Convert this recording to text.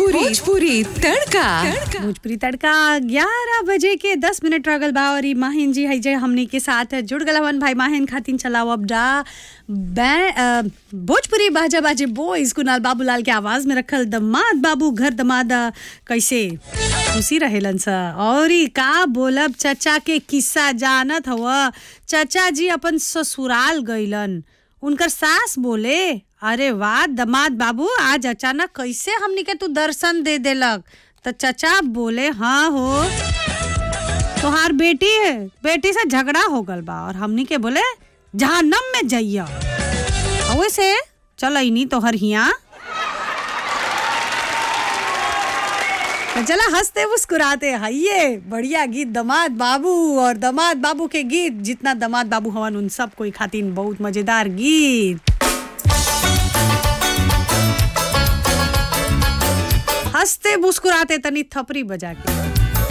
भोजपुरी भोजपुरी तड़का भोजपुरी तड़का ग्यारह बजे के दस मिनट रगल बा और ई माहिन जी है जे हमनी के साथ जुड़ गल हवन भाई माहिन खातिन चलाओ अब डा बै- अ, भोजपुरी बाजा बाजे बॉयज कुनाल बाबूलाल के आवाज में रखल दमाद बाबू घर दमाद अ, कैसे खुशी रहेलन स और ई का बोलब चचा के किस्सा जानत हव चचा जी अपन ससुराल गइलन उनकर सास बोले अरे वाह दमाद बाबू आज अचानक कैसे हमनी के तू दर्शन दे देलक तो चचा बोले हाँ हो तोहार बेटी है बेटी से झगड़ा हो गल बा और हमनी के बोले जहन्नम में जइया वैसे चल नहीं तोहर हिया तो चला हंसते मुस्कुराते हाइये बढ़िया गीत दमाद बाबू और दमाद बाबू के गीत जितना दमाद बाबू हवन उन सब कोई खातिन बहुत मजेदार गीत हंसते मुस्कुराते तनी थपरी बजा के